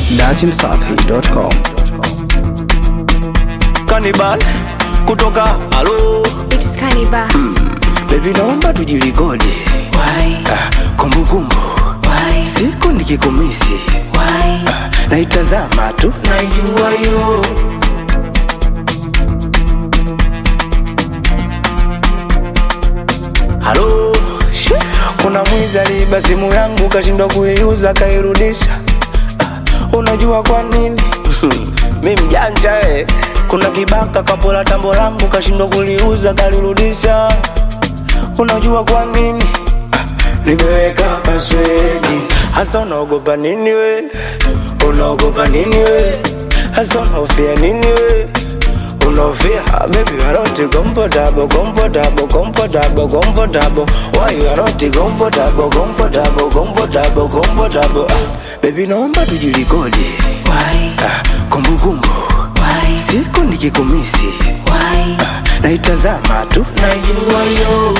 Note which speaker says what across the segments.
Speaker 1: datimsafi.com.
Speaker 2: Cannibal kutoka halo
Speaker 3: It's Cannibal.
Speaker 2: baby, naomba tujirekodi Ah, kumbukumbu siku nikikumisi Ah, naitazama tu
Speaker 4: najua yo
Speaker 2: halo Shi, kuna mwizi aliiba simu yangu kashindwa kuiuza kairudisha Ah, unajua kwa nini mi mjanja eh. kuna kibaka kapola tambo langu kashindwa kuliuza kalirudisha unajua kwa nini Ah, nimeweka paswedi hasa unaogopa nini we unaogopa nini we hasa unaofia nini we unaofia Ah, baby you are not comfortable comfortable comfortable comfortable why you are not comfortable comfortable comfortable comfortable ah, baby naomba tujirekodi ah, kumbukumbu siku nikikumisi ah, naitazama tu
Speaker 4: najua yo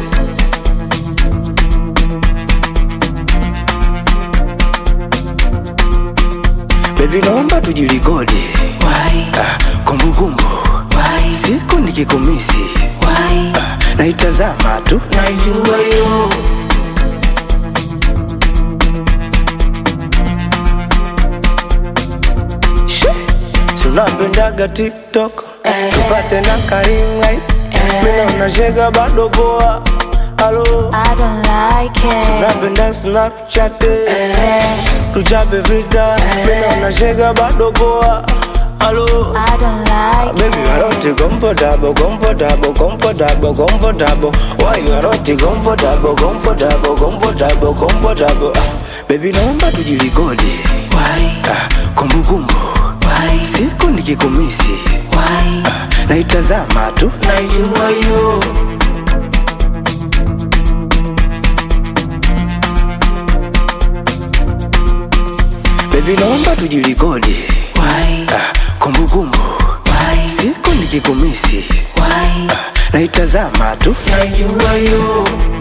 Speaker 2: baby naomba tujirekodi ah, kumbukumbu siku nikikumisi ah, naitazama tu
Speaker 4: najua yo
Speaker 2: tunapendaga tiktok tupate na karingai mina unashega bado poa halo
Speaker 3: I don't like it.
Speaker 2: napenda snapchat tuchape filter mina unashega bado poa halo
Speaker 3: I don't like
Speaker 2: Baby, you are not comfortable, comfortable, comfortable, comfortable. Why you are not comfortable, comfortable, comfortable, comfortable? Ah, baby, naomba tujirekodi ah, kumbukumbu siku nikikumisi ah, naitazama tu
Speaker 4: najua yo
Speaker 2: baby, naomba tujirekodi ah, kumbukumbu siku nikikumisi ah, naitazama tu
Speaker 4: najua yo